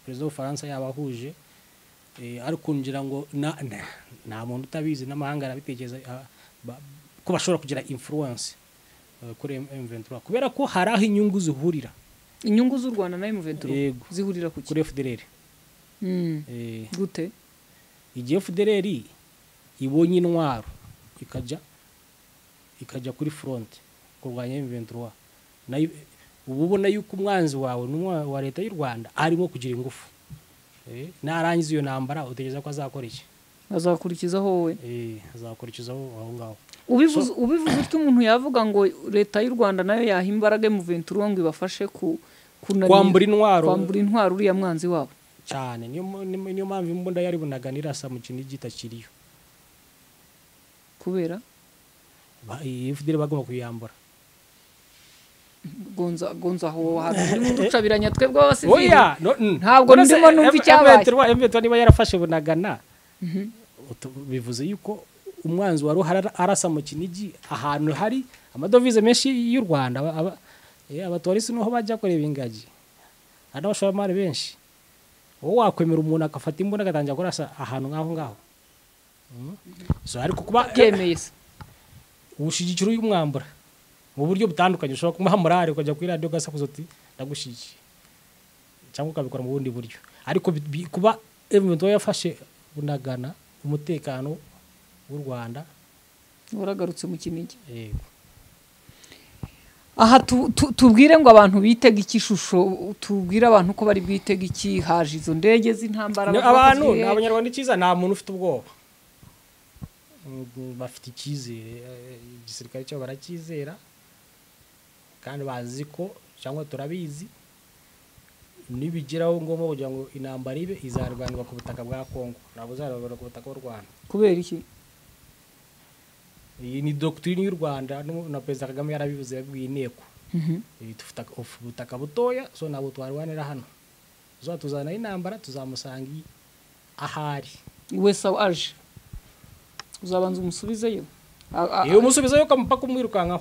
perezida w'ubufaransa yabahuje Eh, ariko ngira ngo na- na- nta muntu utabizi n'amahanga arabitekereza ah, ba- ko bashobora kugira influence eh, kuri M- M23 kubera ko hari aho inyungu zihurira inyungu z'u Rwanda na M23 Yego. zihurira ku kuri kure FDLR Eh, gute igihe FDLR ibonye intwaro ikajya ikajya kuri front kurwanya M23 nayo uba ubona yuko umwanzi wawe n'umwa wa leta y'u Rwanda arimo kugira ingufu Eh, narangiza iyo ntambara utegereza ko azakora iki azakurikizaho wowe Eh, azakurikizaho aho ngaho ubivuze ubivuze utyo umuntu yavuga ngo leta y'u Rwanda nayo yaha imbaraga mu 23 ngo ibafashe ku kunanira- kwambura intwaro kwambura intwaro uriya mwanzi wabo cyane niyo mu- niyo niyo mpamvu imbunda yari bunaga nirasa mu kinigi itakiriyo kubera Ba- iyi FDL bagomba kuyambura gonza gonza aho wahabirimo urucabiranya twebwe abasivili oya no- n- Ntabwo none se ndimo numva M- icyabaye. M23 M23 niba yarafashe bunagana utu- bivuze yuko umwanzi wari uhara- arasa mu kinigi ahantu hari amadovize menshi y'u Rwanda aba- aba- eh, abatorisi niho bajya kureba ingagi hari n'abashoramari benshi wowe wakwemera umuntu agafata imbunda agatangira kurasa ahantu nk'aho ngaho Mm. so ariko kuba byemeye se ubushigikiro y'umwambura mu buryo butandukanye ushobora kumuha morale ukajya kuri radiyo ugasakuza uti ndagushikiye cyangwa ukabikora mu bundi buryo ariko bi- bi- kuba evumenti we yafashe bunagana umutekano w'u rwanda waragarutse mu kinigi eh, aha tu- tu- tubwire ngo abantu bitege iki ishusho tubwire abantu ko bari bwitege iki haje izo ndege z'intambara bavuga ni ko abantu zihe- ni abanyarwanda icyiza nta muntu ufite ubwoba Mm, bafite icyizere eh, igisirikare cyabo baracyizera kandi bazi ko cyangwa turabizi nibigeraho ngombwa kugira ngo intambara ibe izarwanirwa ku butaka bwa kongo ntabwo izarwanirwa ku butaka bw'u rwanda kubera iki iyi ni dogitirine y'u rwanda n'ubu na perezida kagame yarabivuze yabwiye inteko Mhm. Eh, dufite ak- uf- ubutaka butoya so ntabwo twarwanira hano tuzaba tuzana intambara tuzamusanga i- ahari wese aho aje uzabanza umusubizeyo A- a- iyo umusubizayo ukamupaka umwirukankaho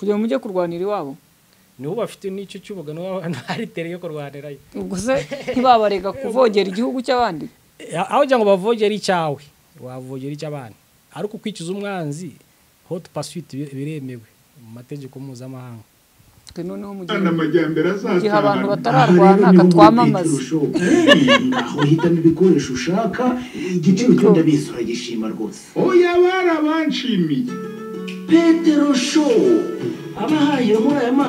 kugira ngo mujye kurwanira iwabo niho bafite n'icyo cy'ubuga niho abantu baritere yo kurwanirayo ubwo se ntibabarega kuvogera igihugu cy'abandi A- aho kugira ngo bavogere icyawe wavogera icy'abandi ariko kwicuza umwanzi hot pursuit bi- biremewe mu mategeko mpuzamahanga twe noneho mu gihe Kandi amajyambere azatahana. Igihe abantu batararwana, Aha rero niho twamamaze. umutekano ushoboka. Eh, aho uhitamo ibikoresho ushaka igiciro cyo ndabizi uragishima rwose oya barabanshimiye petero sho abahaye muri aya ma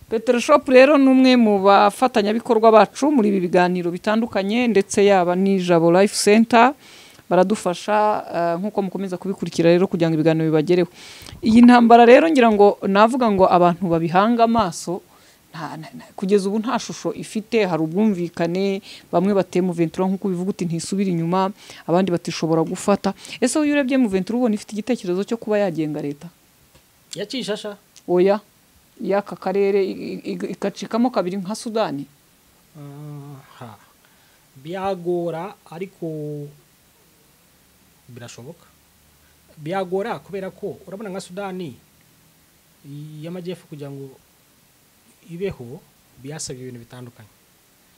petero shopu rero ni umwe mu bafatanyabikorwa bacu muri ibi biganiro bitandukanye ndetse yaba n'ijabo life center baradufasha eh, nk'uko mukomeza kubikurikira rero kugira ngo ibiganiro bibagereho iyi ntambara rero ngira ngo navuga ngo abantu babihanga amaso nta- nta- nta- kugeza ubu nta shusho ifite hari ubwumvikane bamwe bateye mu ventura nk'uko bivuga uti ntisubira inyuma abandi batishobora gufata ese wowe iyo urebye mu ventura ubona ifite igitekerezo cyo kuba yagenga leta yakishasha oya y'aka karere i- i- ikacikamo kabiri nka sudani aha byagora ariko birashoboka byagora kubera ko urabona nka sudani y'amajyepfo kugira ngo ibeho byasabye ibintu bitandukanye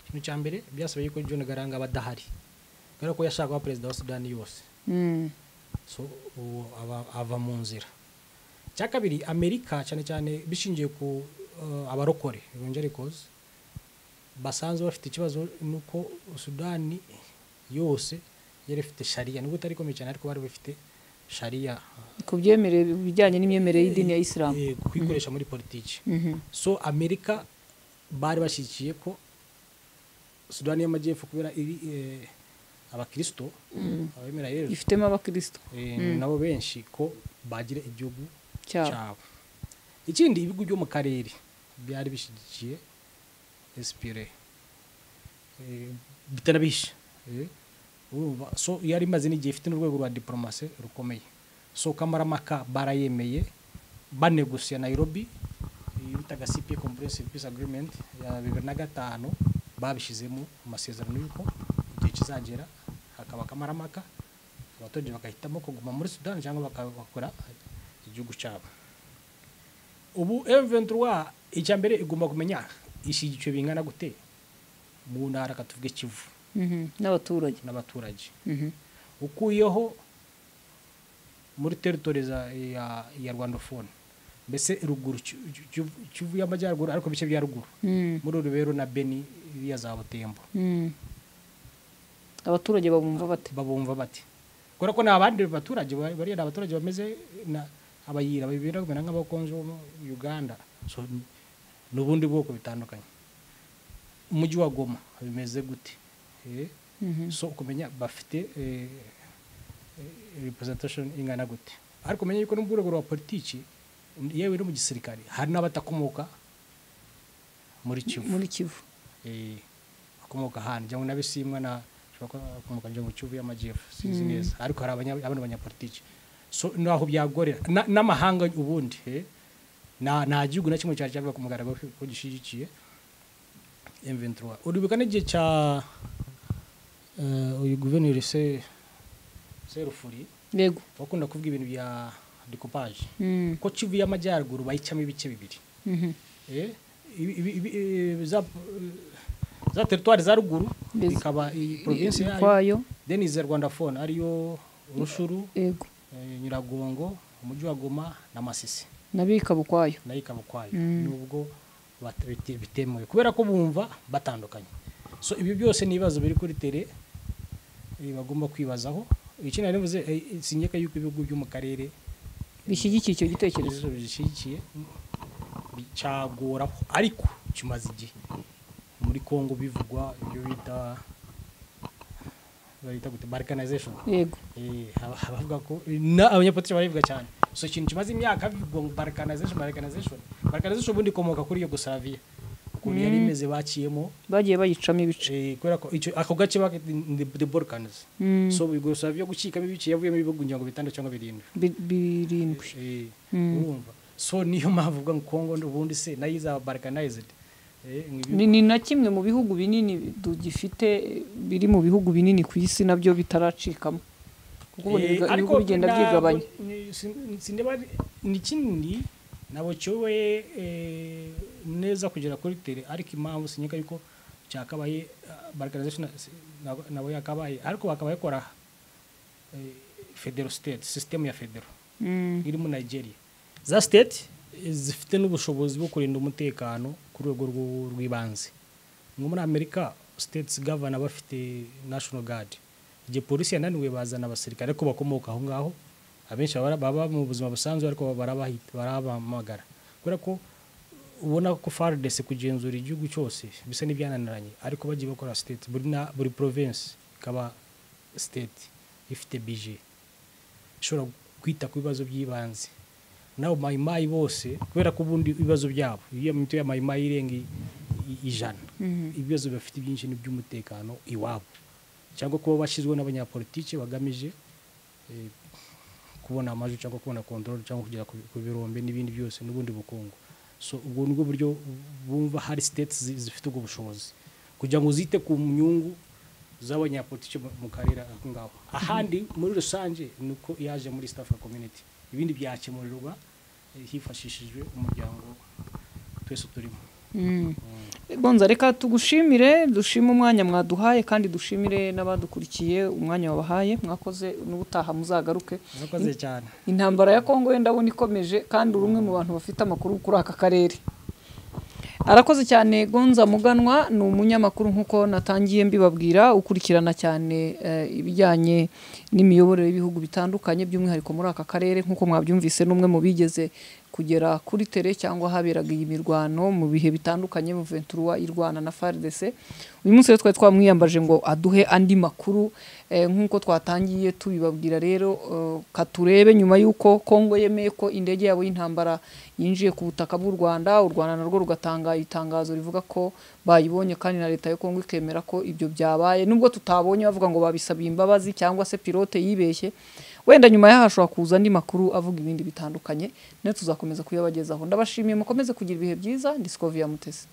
ikintu cya mbere byasabye ko john garanga aba adahari kubera ko yashakaga perezida wa sudani yose Mm. so ubu aba- ava mu nzira icya kabiri amerika cyane cyane bishingiye ku eh, abarokore evangelicals basanzwe bafite ikibazo nuko sudani yose yari ifite shariya nubwo itari ikomeye cyane ariko bari bafite shariya ku byemerere bijyanye n'imyemerere y'idini ya isilamu eh, kuyikoresha muri politiki Mhm. so amerika bari bashyigikiye ko sudani y'amajyepfo kubera iri eh, abakristo abemera yesu ifitemo abakristo eh, nabo benshi ko bagira igihugu cyabo cyabo ikindi ibihugu byo mu karere byari bishyigikiye esipire bitanabishe Eh, urumva, so yari imaze n'igihe ifite n'urwego rwa diporomasi rukomeye so kamaramaka barayemeye banegusiye Nairobi iyo bitaga cpa comprehensive peace agreement ya bibiri na gatanu babishyizemo amasezerano y'uko igihe kizagera hakaba akamaramaka abaturage bagahitamo kuguma muri sudani cyangwa bakakora igihugu cyabo ubu M23 icya mbere igomba kumenya ishyigikiwe bingana gute mu ntara reka tuvuge kivu Mhm. n'abaturage n'abaturage Mhm. ukuyeho muri teritori za- ya, ya rwandofone mbese ruguru Ki- Ki- Kivu- kivu y'amajyaruguru ariko ibice bya ruguru Mm. muri rubero na beni iriya za butembo Mm. abaturage babumva bate babumva bati kubera ko ni abandi baturage ba- bariya ni abaturage bameze na abayira bibera kumera nk'abakonje bo mu uganda so, n- ni ubundi bwoko bitandukanye umujyi wa goma bimeze gute Eh, Mhm. so ukumenya bafite eh, eh, representation ingana gute ariko umenya yuko no mu rwego rwa politiki yewe no mu gisirikare hari n'abatakomoka muri kivu muri kivu eh, akomoka ahantu cyangwa n'abisimwa na ashobora kuba akomoka mu kivu y'amajyepfo sinzi neza ariko hari abanya- abandi banyapolitiki so naho byagorera Na- n'amahanga ubundi eh, nta nta gihugu na kimwe cyari cyavuga ku mugaragaro ko- ko gishyigikiye M23 uribuka n'igihe cya eh, uyu guverineri se serufuri yego bakunda kuvuga ibintu bya decoupage Mm. ko kivu y'amajyaruguru bayicamo ibice bibiri Mhm. Eh, ibi- ibi- ibi- eh, za eh, za teritwari za ruguru Yes. ikaba iyi provinsi yayo kwayo then iza rwanda fone ariyo rushuru yego eh, nyiragongo umujyi wa goma na masisi nayo ikaba ukwayo nayo ikaba ukwayo nubwo bat- bite- bitemewe kubera ko bumva batandukanye so ibi byose ni ibibazo biri kuri tere eh, bagomba kwibazaho iki nari mvuze eh, sinyeka yuko ibihugu byo mu karere bishyigikiye icyo gitekerezo ibibazo bishyigikiye bicagoraho ariko kimaze igihe muri congo bivugwa ibyo bita bayita gute balkanization yego Eh, aba- abavuga ko na abanyapolitiki barabivuga cyane so ikintu kimaze imyaka bivugwa ngo balkanization balkanization balkanization ubundi ikomoka kuri yugoslavia ukuntu yari imeze bakiyemo bagiye bayicamo ibice eh, kubera ko icyo- ako gace bakita the balkans Mm. so yugoslavia gukikamo ibice yavuyemo ibihugu ngira ngo bitandatu cyangwa birindwi Bi- birindwi Eh, urumva so niyo mpamvu uvuga ngo kongo ubundi se nayo izaba balkanized Eh, nk'ibi- ni ni na kimwe mu bihugu binini dugifite biri mu bihugu binini ku isi nabyo bitaracikamo kuko ubona Eh, ibiga- ariko ibihugu bigenda ntabwo- byigabanya ni- sin- sindeba ari- ni kinini nabo cyoboye eh, neza kugera kuri tere ariko impamvu sinyeka yuko cyakabaye ah, balkanization na- si- nabo- nabo yakabaye ariko bakaba bakora eh, federal state system ya federal Mm. iri muri nigeria za state eh, zifite n'ubushobozi bwo kurinda umutekano ku rwego rw'u- rw'ibanze nko muri amerika states governor bafite national guard igihe polisi yananiwe bazana abasirikare ko bakomoka aho ngaho abenshi baba baba mu buzima busanzwe ariko barabahita barabamagara kubera ko ubona ko fardese kugenzura igihugu cyose bisa n'ibyananiranye ariko bagiye bakora state buri na- buri province ikaba state ifite budget ishobora kwita ku bibazo by'ibanze nabo mayimayi bose kubera ko ubundi ibibazo byabo iyo mito ya mayimayi irenga i- i- ijana ibibazo bafite byinshi ni iby'umutekano iwabo cyangwa kuba bashyizweho n'abanyapolitiki bagamije eh, kubona amajwi cyangwa kubona kontorori cyangwa kugera ku bi- ku birombe n'ibindi byose n'ubundi bukungu so ubwo nibwo buryo bumva hari state zi- zifite ubwo bushobozi kugira ngo zite ku nyungu z'abanyapolitiki mu- mu karere ako ngaho ahandi muri rusange ni uko yaje muri east africa community ibindi byakemurirwa eh, hifashishijwe umuryango twese turimo bonza reka tugushimire dushime umwanya mwaduhaye kandi dushimire n'abadukurikiye umwanya wabahaye mwakoze n'ubutaha muzagaruke murakoze cyane intambara ya kongo ye ndabona ikomeje kandi uri umwe mu bantu bafite amakuru kuri aka karere arakoze cyane gonza muganwa ni umunyamakuru nk'uko natangiye mbibabwira ukurikirana cyane eh, ibijyanye n'imiyoborere y'ibihugu bitandukanye by'umwihariko muri aka karere nk'uko mwabyumvise n'umwe mu bigeze kugera kuri tere cyangwa haberaga iyi mirwano mu bihe bitandukanye Ventura irwana na FARDC uyu munsi rero twari twamwiyambaje ngo aduhe andi makuru eh, nk'uko twatangiye tubibabwira rero eh, katurebe nyuma y'uko Kongo yemeye ko indege yabo y'intambara yinjiye ku butaka bw'u Rwanda u Rwanda narwo rugatanga itangazo rivuga ko bayibonye kandi na leta ya Kongo ikemera ko ibyo byabaye nubwo tutabonye bavuga ngo babisabiye imbabazi cyangwa se pilote yibeshye wenda nyuma yaho hashobora kuza andi makuru avuga ibindi bitandukanye nayo tuzakomeza kuyabagezaho ndabashimiye mukomeze kugira ibihe byiza ndisikoviya mutesi